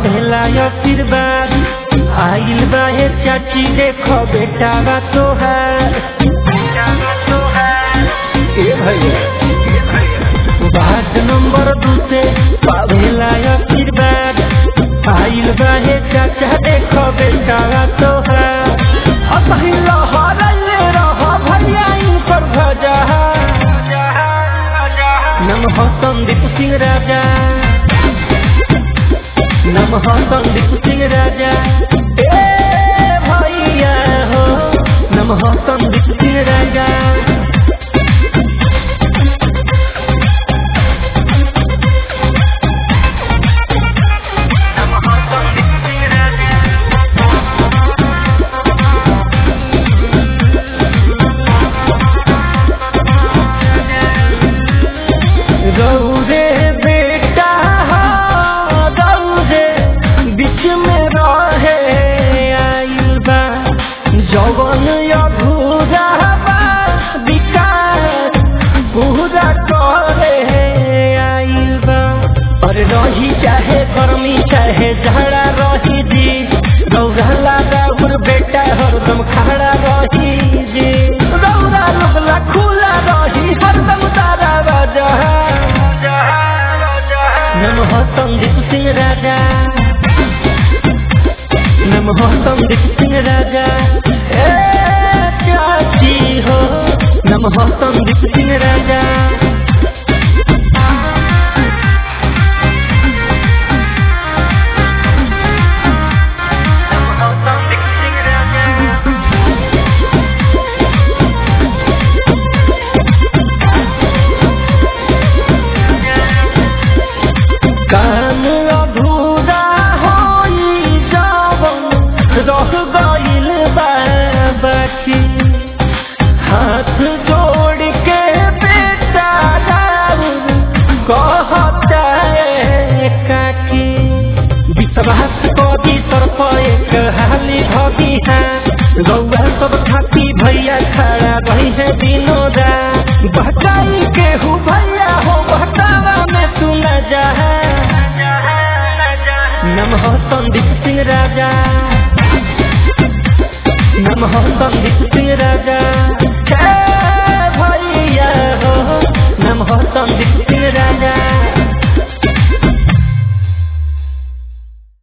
पावेला आशीर्वाद आइल बा हे चाची देखो बेटा बा तोहार ए भैया वार्ड नंबर दू से पावेला आशीर्वाद आइल बा हे चाचा देखो बेटा बा तोहार असही लहरले रह भैया इनकर भजा नमः संदीप सिंह राजा नमः संदीप सिंह राजा ए भैया हो नमः संदीप सिंह राजा गौरे बेटा हो गौरे बीच में रहे आइल बा जवन अधूरा बा विकास पूरा करे आइल बा और रही चाहे गर्मी चाहे झड़ा रही जी गौरा गौर बेटा हरदम खड़ा रही जी गौरा लगला खुला रही हरदम तारा राजा नमः संदीप सिंह राजा नमः संदीप सिंह राजा ए चाची हो नमः संदीप सिंह राजा कान अधूरा होई जावन रह गइल बा बाकी हाथ जोड़ के बेटा राउर कहता है काकी विश्वास कदी तरफ एक हाली भगी है गौआ सब खाती भैया खड़ा रही है विनोदा बहकाई के हूँ भैया हो बहकावा में तू न जा नमः संदीप सिंह राजा नमः संदीप सिंह राजा